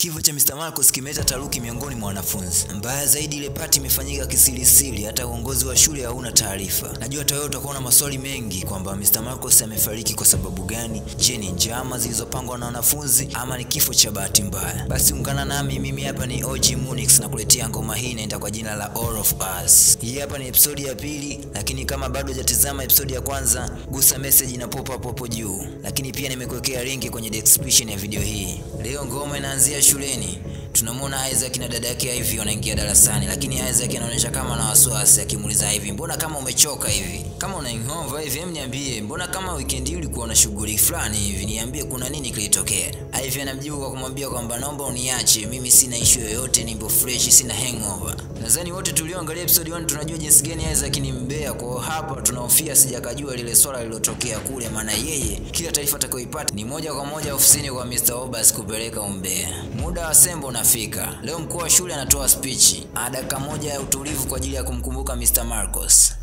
Kifo cha Mr. Marcos kimeleta taruki miongoni mwa wanafunzi. Mbaya zaidi, ile pati imefanyika kisirisiri, hata uongozi wa shule hauna taarifa. Najua hata wewe utakuwa na maswali mengi kwamba Mr. Marcos amefariki kwa sababu gani. Je, ni njama zilizopangwa na wanafunzi ama ni kifo cha bahati mbaya? Basi ungana nami, mimi hapa ni OG Munix na kuletea ngoma hii inaenda kwa jina la All of Us. Hii hapa ni episodi ya pili, lakini kama bado hujatizama episodi ya kwanza, gusa message ina pop up hapo juu, lakini pia nimekuwekea linki kwenye description ya video hii. Leo ngoma inaanzia shuleni. Tunamwona Isaac na dada yake Ivy wanaingia darasani, lakini Isaac anaonyesha kama na wasiwasi, akimuuliza Ivy, mbona kama umechoka hivi, kama unaing'ova hivi? Hem, niambie, mbona kama weekend hii ulikuwa na shughuli fulani hivi, niambie kuna nini kilitokea? Ivy anamjibu kwa kumwambia kwamba naomba uniache, mimi sina issue yoyote, nipo fresh, sina hangover. Nadhani wote tulioangalia episode 1 tunajua jinsi gani Isaac ni mbea, kwa hapa tunahofia sijakajua lile swala lililotokea kule, maana yeye kila taarifa atakayoipata ni moja kwa moja ofisini kwa Mr. Obas kupeleka umbea. Muda wa sembo unafika. Leo mkuu wa shule anatoa spichi, dakika moja ya utulivu kwa ajili ya kumkumbuka Mr. Marcos.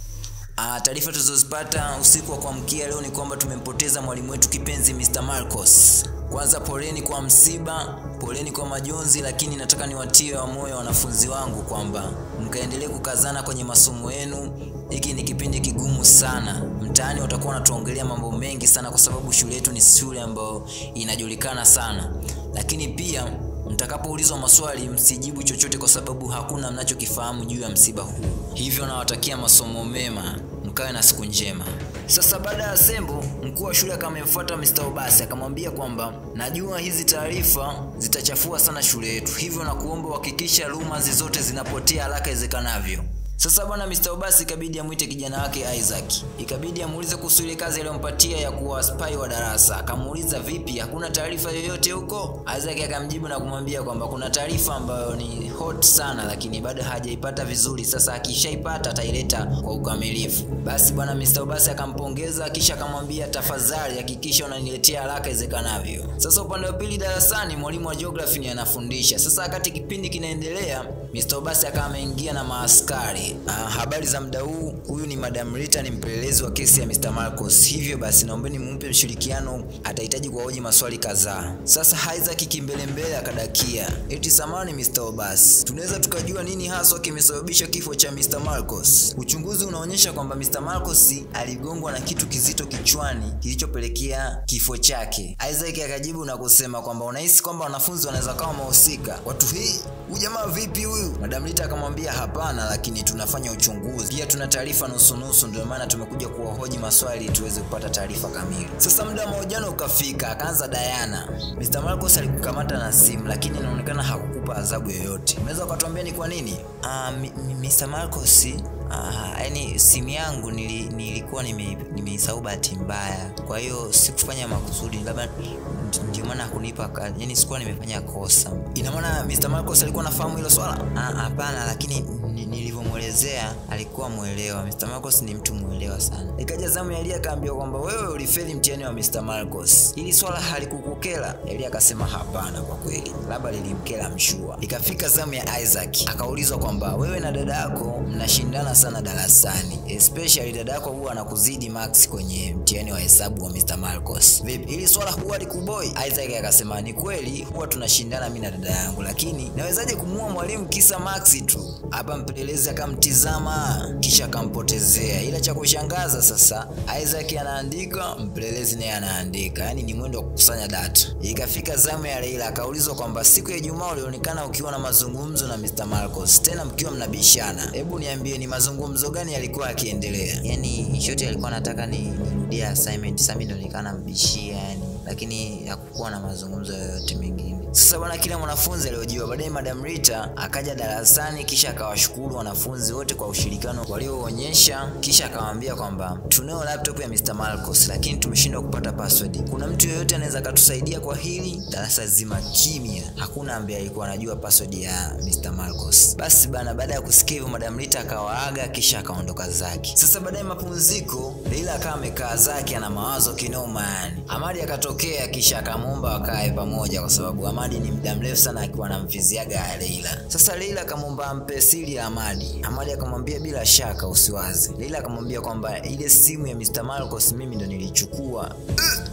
Ah, taarifa tulizozipata usiku wa kuamkia leo ni kwamba tumempoteza mwalimu wetu kipenzi Mr. Marcos. Kwanza poleni kwa msiba, poleni kwa majonzi, lakini nataka niwatie wa moyo wanafunzi wangu kwamba mkaendelee kukazana kwenye masomo yenu. Hiki ni kipindi kigumu sana. Mtaani watakuwa wanatuongelea mambo mengi sana, kwa sababu shule yetu ni shule ambayo inajulikana sana, lakini pia mtakapoulizwa maswali msijibu chochote, kwa sababu hakuna mnachokifahamu juu ya msiba huu. Hivyo nawatakia masomo mema, mkawe na siku njema. Sasa baada ya sembo, mkuu wa shule akamemfuata Mr. Obasi akamwambia kwamba najua hizi taarifa zitachafua sana shule yetu, hivyo na kuomba uhakikisha rumors zote zinapotea haraka iwezekanavyo. Sasa bwana Mr. Obasi ikabidi amwite kijana wake Isaac, ikabidi amuulize kuhusu ile kazi aliyompatia ya kuwa spy wa darasa. Akamuuliza vipi, hakuna taarifa yoyote huko? Isaac akamjibu na kumwambia kwamba kuna taarifa ambayo ni hot sana, lakini bado hajaipata vizuri. Sasa akishaipata ataileta kwa ukamilifu. Basi bwana Mr. Obasi akampongeza, kisha akamwambia tafadhali hakikisha unaniletea haraka iwezekanavyo. Sasa upande wa pili darasani, mwalimu wa geography ni anafundisha. Sasa wakati kipindi kinaendelea, Mr. Obasi akawa ameingia na maaskari Uh, habari za muda huu. Huyu ni Madam Rita, ni mpelelezi wa kesi ya Mr. Marcos. Hivyo basi naombeni mumpe mshirikiano, atahitaji kuwahoji maswali kadhaa. Sasa Isaac kimbelembele akadakia, eti samani Mr. Obas, tunaweza tukajua nini haswa kimesababisha kifo cha Mr. Marcos? Uchunguzi unaonyesha kwamba Mr. Marcos aligongwa na kitu kizito kichwani kilichopelekea kifo chake. Isaac akajibu na kusema kwamba unahisi kwamba wanafunzi wanaweza kama wahusika. Watu hii huyu jamaa vipi huyu? Madam Rita akamwambia hapana, lakini tunafanya uchunguzi pia, tuna taarifa nusu nusu, ndio maana tumekuja kuwahoji maswali tuweze kupata taarifa kamili. Sasa muda wa mahojiano ukafika, akaanza Diana. Mr. Marcos alikukamata na simu, lakini inaonekana hakukupa adhabu yoyote. Unaweza ukatuambia ni kwa nini? Uh, Mr. Marcos Uh, yani simu yangu nili, nilikuwa nimeisahau nime bahati mbaya, kwa hiyo sikufanya makusudi, labda ndio maana hakunipa, yani sikuwa nimefanya kosa. Ina maana Mr. Marcos alikuwa anafahamu hilo swala? Hapana, lakini nilivyomwelezea alikuwa mwelewa. Mr. Marcos ni mtu mwelewa sana. Ikaja zamu ya Elia akaambiwa kwamba wewe ulifeli mtihani wa Mr. Marcos, hili swala halikukukera? Elia akasema hapana, kwa kweli labda lilimkera mshua. Ikafika zamu ya Isaac akaulizwa kwamba wewe na dada yako mnashindana sana darasani, especially dada yako huwa anakuzidi max kwenye mtihani wa hesabu wa Mr. Marcos. Vipi, hili swala huwa likuboi? Isaac akasema ni kweli, huwa tunashindana mimi na dada yangu, lakini nawezaje kumuua mwalimu kisa max tu? Hapa mpelelezi akamtizama kisha akampotezea, ila cha kushangaza sasa, Isaac anaandika, mpelelezi naye anaandika, yaani ni mwendo wa kukusanya data. Ikafika zamu ya Leila akaulizwa kwamba siku ya Ijumaa ulionekana ukiwa na mazungumzo na Mr. Marcos, tena mkiwa mnabishana. Hebu niambie ni mazungumzo gani yalikuwa yakiendelea? Yani shoti alikuwa anataka nirudie assignment, sasa mimi ndo nikaa nambishia yani, lakini hakukuwa na mazungumzo yoyote mengine. Sasa bwana, kila mwanafunzi aliojiwa. Baadaye Madam Rita akaja darasani, kisha akawashukuru wanafunzi wote kwa ushirikiano walioonyesha, kisha akawaambia kwamba tunayo laptop ya Mr. Marcos, lakini tumeshindwa kupata password. Kuna mtu yeyote anaweza akatusaidia kwa hili? Darasa zima kimya, hakuna ambaye alikuwa anajua password ya Mr. Marcos. Basi bana, baada ya kusikia hivyo, Madam Rita akawaaga, kisha akaondoka zake. Sasa baadaye mapumziko, Leila akawa amekaa zake, ana mawazo kinoma yani. Amadi akatokea, kisha akamwomba wakae pamoja, kwa sababu Amadi ni muda mrefu sana akiwa anamfiziaga Leila. Sasa Leila akamwomba ampe siri ya Amadi. Amadi akamwambia bila shaka usiwazi. Leila akamwambia kwamba ile simu ya Mr. Marcos mimi ndo nilichukua.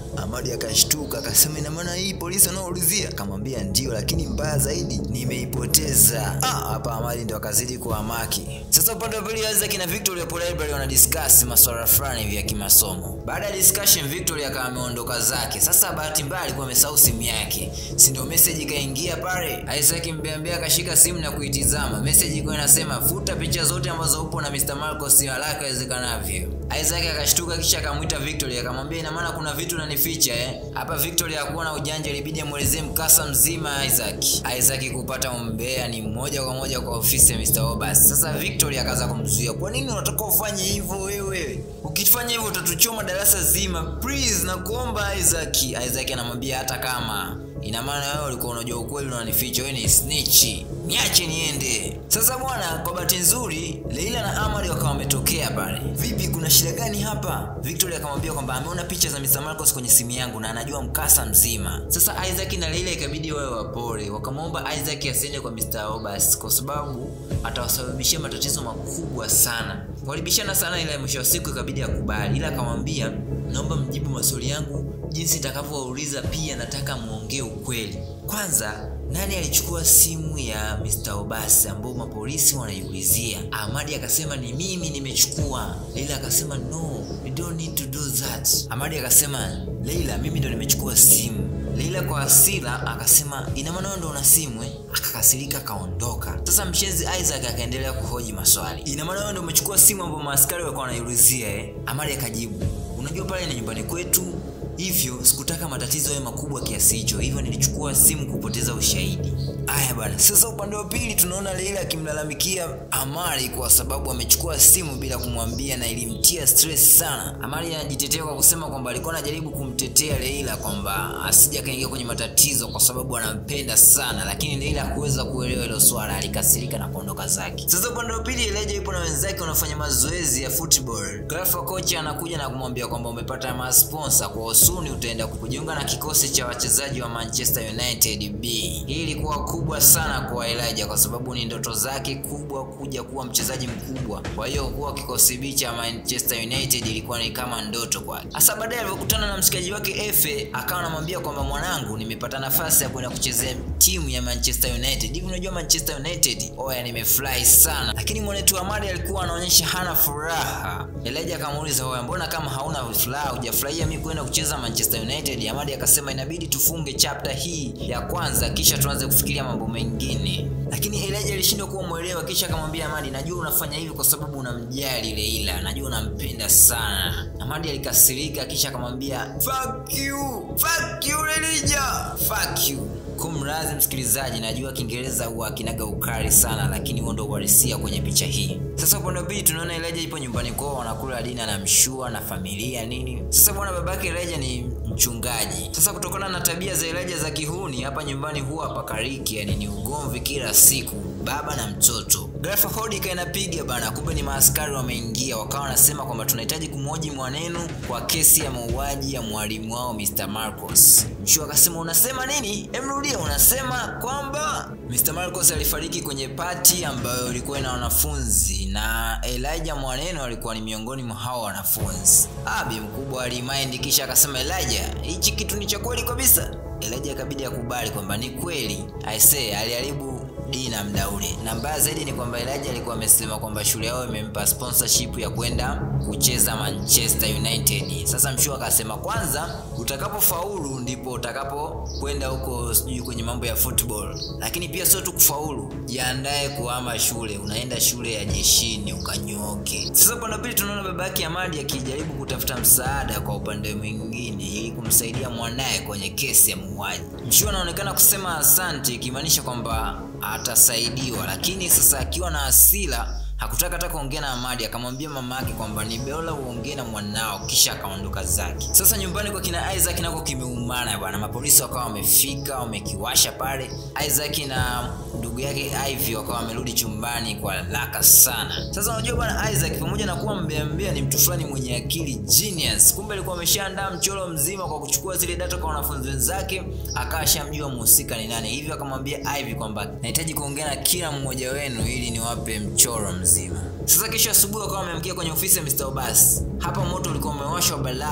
Amadi akashtuka akasema, ina maana hii polisi wanaoulizia? Akamwambia ndio, lakini mbaya zaidi nimeipoteza. Ah, hapa Amadi ndo akazidi kuhamaki. Sasa upande wa pili, Isaac na Victory hapo library wana discuss masuala fulani hivi ya kimasomo. Baada ya discussion, Victory akawa ameondoka zake. Sasa bahati mbaya alikuwa amesahau simu yake, si ndio? Message ikaingia pale, Isaac mbeambea akashika simu na kuitizama. Message ilikuwa inasema futa picha zote ambazo upo na Mr. Marcos haraka iwezekanavyo. Isaac akashtuka kisha akamwita Victory akamwambia ina maana kuna vitu unanificha eh? Hapa Victory hakuwa na ujanja, ilibidi amuelezee mkasa mzima Isaac. Isaac kupata umbea ni moja kwa moja kwa ofisi ya Mr. Obas. Sasa Victory akaanza kumzuia, kwa nini unataka ufanye hivyo wewe? Ukifanya hivyo utatuchoma darasa zima, please nakuomba Isaac. Isaac anamwambia hata kama ina maana wewe ulikuwa unajua ukweli unanificha, wewe ni snitch, niache niende. Sasa bwana, kwa bahati nzuri Leila na Amari wakawa wametokea pale. Vipi, kuna shida gani hapa? Victoria akamwambia kwamba ameona picha za Mr. Marcos kwenye simu yangu na anajua mkasa mzima. Sasa Isaac na Leila ikabidi wawe wapole, wakamwomba Isaac asiende kwa Mr. Obas kwa sababu atawasababishia matatizo makubwa sana. Walibishana sana, ila mwisho wa siku ikabidi akubali, ila akamwambia naomba mjibu maswali yangu jinsi nitakavyowauliza, pia nataka muongee ukweli. Kwanza, nani alichukua simu ya Mr. Obasi ambao mapolisi wanaiulizia? Amadi akasema ni mimi nimechukua. Leila akasema no, you don't need to do that. Amadi akasema Leila, mimi ndo nimechukua simu. Leila kwa hasira akasema ina maana wewe ndo una simu eh? Akakasirika akaondoka. Sasa mshenzi Isaac akaendelea kuhoji maswali, ina maana wewe ndo umechukua simu ambayo maaskari walikuwa wanaiulizia eh? Amadi akajibu unajua pale ni nyumbani kwetu hivyo sikutaka matatizo yawe makubwa kiasi hicho, hivyo nilichukua simu kupoteza ushahidi. Aya bwana, sasa upande wa pili tunaona Leila akimlalamikia Amari kwa sababu amechukua simu bila kumwambia na ilimtia stress sana. Amari anajitetea kwa kusema kwamba alikuwa anajaribu kumtetea Leila kwamba asije akaingia kwenye matatizo kwa sababu anampenda sana, lakini Leila hakuweza kuelewa hilo swala, alikasirika na kuondoka zake. Sasa upande wa pili Elijah yupo na wenzake wanafanya mazoezi ya football. Ghafla kocha anakuja na kumwambia kwamba umepata masponsa kwa usuni utaenda kujiunga na kikosi cha wachezaji wa Manchester United B. Hii ilikuwa kubwa sana kwa Elijah kwa sababu ni ndoto zake kubwa kuja kuwa mchezaji mkubwa. Kwa hiyo kuwa kikosi B cha Manchester United ilikuwa ni kama ndoto kwake. Hasa baadaye alipokutana na mshikaji wake Efe, akawa anamwambia kwamba mwanangu, nimepata nafasi ya kwenda kuchezea timu ya Manchester United. Hivi unajua Manchester United? Oya, nimefurahi sana. Lakini mwanetu Amadi alikuwa anaonyesha hana furaha. Elijah akamuuliza, oya, mbona kama hauna furaha, hujafurahia mimi kwenda kucheza Manchester United? Amadi akasema inabidi tufunge chapter hii ya kwanza kisha tuanze kufikiria mambo mengine. Lakini Elijah alishindwa kuwa mwelewa, kisha akamwambia Amadi, najua unafanya hivi kwa sababu unamjali Leila, najua unampenda sana. Amadi alikasirika, kisha akamwambia fuck you, fuck you Elijah, fuck you. Kumradhi msikilizaji, najua Kiingereza huwa kinaga ukali sana, lakini huo ndo uhalisia kwenye picha hii. Sasa upande wa pili tunaona Elijah ipo nyumbani kwao, wanakula dina na mshua na familia nini. Sasa bwana, babake Elijah ni mchungaji. Sasa kutokana na tabia za Elijah za kihuni, hapa nyumbani huwa hapakariki, yani ni ugomvi kila siku, baba na mtoto. Ghafla hodi ikawa inapiga bana, kumbe ni maaskari wameingia, wakawa wanasema kwamba tunahitaji kumhoji Mwanenu kwa kesi ya mauaji ya mwalimu wao Mr. Marcos. Mshua akasema unasema nini? Emrudia, unasema kwamba Mr. Marcos alifariki kwenye pati ambayo ilikuwa ina wanafunzi na Elijah Mwaneno alikuwa ni miongoni mwa hao wanafunzi. Abi mkubwa alimind, kisha akasema Elijah, hichi kitu ni cha kweli kabisa. Elijah akabidi akubali kwamba ni kweli. Aisee, aliharibu dina mda ule, na mbaya zaidi ni kwamba Elijah alikuwa amesema kwamba shule yao imempa sponsorship ya kwenda kucheza Manchester United. Sasa mshua akasema kwanza, utakapofaulu ndipo utakapokwenda huko sijui kwenye mambo ya football, lakini pia sio tu kufaulu, jiandae kuhama shule, unaenda shule ya jeshini ukanyooke. Sasa upande wa pili tunaona baba yake Amadi akijaribu kutafuta msaada kwa upande mwingine ili kumsaidia mwanaye kwenye kesi ya muuaji. Mshua anaonekana kusema asante, ikimaanisha kwamba atasaidiwa, lakini sasa akiwa na hasira hakutaka hata kuongea na Amadi, akamwambia mama yake kwamba ni bora uongee na mwanao, kisha akaondoka zake. Sasa nyumbani kwa kina Isaac nako kimeumana bwana, mapolisi wakawa wamefika wamekiwasha pale. Isaac na ndugu yake Ivy wakawa wamerudi chumbani kwa haraka sana. Sasa unajua bwana, Isaac pamoja na kuwa mbea mbea ni mtu fulani mwenye akili genius, kumbe alikuwa ameshaandaa mchoro mzima kwa kuchukua zile data kwa wanafunzi wenzake, akawa ashamjua mhusika ni nani, hivyo akamwambia Ivy kwamba nahitaji kuongea na kila mmoja wenu ili niwape mchoro mzima mzima. Sasa kesho asubuhi wakawa wameamkia kwenye ofisi ya Mr. Obas. Hapa moto ulikuwa umewashwa balaa.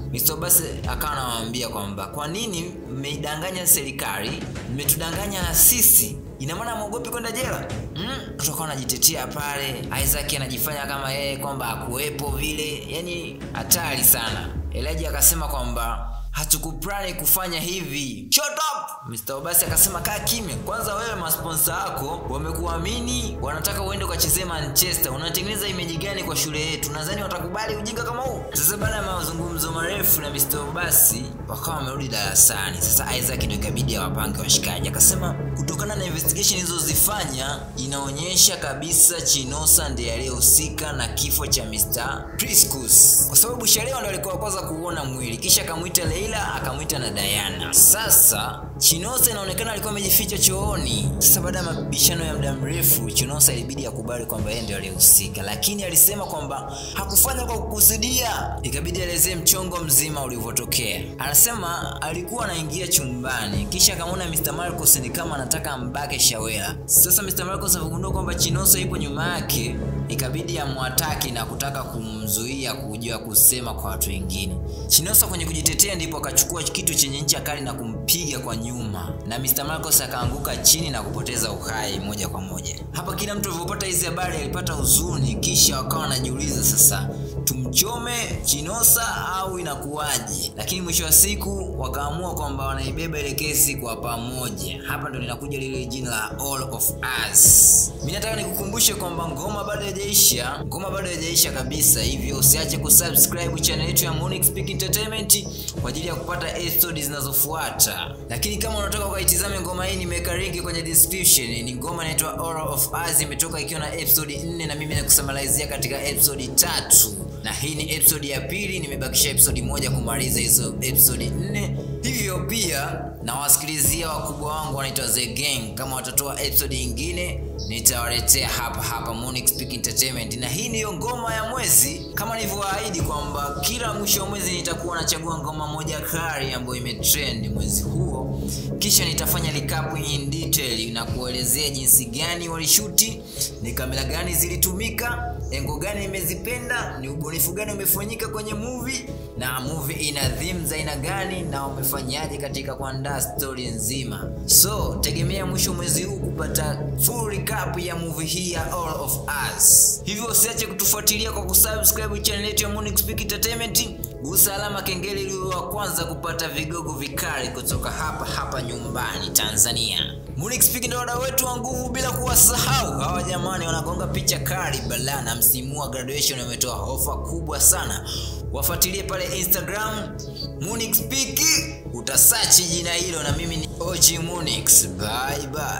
Mr. Basi akawa anamwambia kwamba kwa nini mmeidanganya serikali, mmetudanganya na sisi ina maana mwogopi kwenda jela mm? Kutoka anajitetea pale, Isaac anajifanya kama yeye kwamba akuwepo vile, yani hatari sana. Elijah akasema kwamba hatukuplani kufanya hivi. Shut up! Mr. Obasi akasema kaa kimya kwanza, wewe masponsa wako wamekuamini, wanataka uende ukachezee Manchester. Unatengeneza imeji gani kwa shule yetu? Nadhani watakubali ujinga kama huu? Sasa baada ya mazungumzo marefu na Mr. Obasi, wakawa wamerudi darasani. Sasa Isaac ndio ikabidi awapange washikaji, akasema kutokana na investigation ilizozifanya inaonyesha kabisa Chinosa ndiye aliyehusika na kifo cha Mr. Priscus, kwa sababu Shalewa ndo alikuwa kwanza kuona mwili, kisha akamwita Leila akamwita na Diana. Sasa Chinosa inaonekana alikuwa amejificha chooni. Sasa baada ya mabishano ya muda mrefu, Chinosa ilibidi akubali kwamba yeye ndio aliyehusika, lakini alisema kwamba hakufanya kwa kukusudia. Ikabidi aelezee mchongo mzima ulivyotokea. Anasema alikuwa anaingia chumbani, kisha akamwona Mr. Marcos ni kama anataka ambake Shawela. Sasa Mr. Marcos alipogundua kwamba Chinosa yupo nyuma yake, ikabidi amwataki na kutaka kumzuia kujua kusema kwa watu wengine. Chinosa kwenye kujitetea ndipo akachukua kitu chenye ncha kali na kumpiga kwa nyuma, na Mr. Marcos akaanguka chini na kupoteza uhai moja kwa moja. Hapa kila mtu alivyopata hizi habari alipata huzuni, kisha wakawa wanajiuliza sasa tumchome Chinosa au inakuwaje? Lakini mwisho wa siku wakaamua kwamba wanaibeba ile kesi kwa pamoja. Hapa ndo linakuja lile jina la All of Us. Mimi nataka nikukumbushe kwamba ngoma bado haijaisha, ngoma bado haijaisha kabisa, hivyo usiache kusubscribe channel yetu ya Monix Speak Entertainment kwa ajili ya kupata episode zinazofuata. Lakini kama unataka ukaitizame ngoma hii, nimeweka link kwenye description. Ni ngoma inaitwa All of Us, imetoka ikiwa na episode 4 na mimi nakusamalizia katika episode tatu na hii ni episode ya pili. Nimebakisha episode moja kumaliza hizo episode nne, hivyo pia nawasikilizia wakubwa wangu wanaitwa The Gang. Kama watatoa episode nyingine nitawaletea hapa hapa Monix Speak Entertainment, na hii ndiyo ngoma ya mwezi, kama nilivyoahidi kwamba kila mwisho wa mwezi nitakuwa nachagua ngoma moja kali ambayo imetrend mwezi huo, kisha nitafanya recap in detail na kuelezea jinsi gani walishuti, ni kamera gani zilitumika, engo gani imezipenda, ni ubunifu gani umefanyika kwenye movie, na movie ina theme za aina gani, na wamefanyaje katika kuandaa story nzima. So tegemea mwisho mwezi huu kupata full recap ya movie hii ya All of Us. Hivyo usiache kutufuatilia kwa kusubscribe channel yetu ya Monix Speak Entertainment. Gusa alama kengele ili uwe wa kwanza kupata vigogo vikali kutoka hapa hapa nyumbani Tanzania. Monix Speak ndio wadau wetu wa nguvu, bila kuwasahau hawa jamani, wanagonga picha kali balaa, na msimu wa graduation wametoa ofa kubwa sana. Wafuatilie pale Instagram Monix Speak, utasachi jina hilo, na mimi ni OG Monix. Bye bye.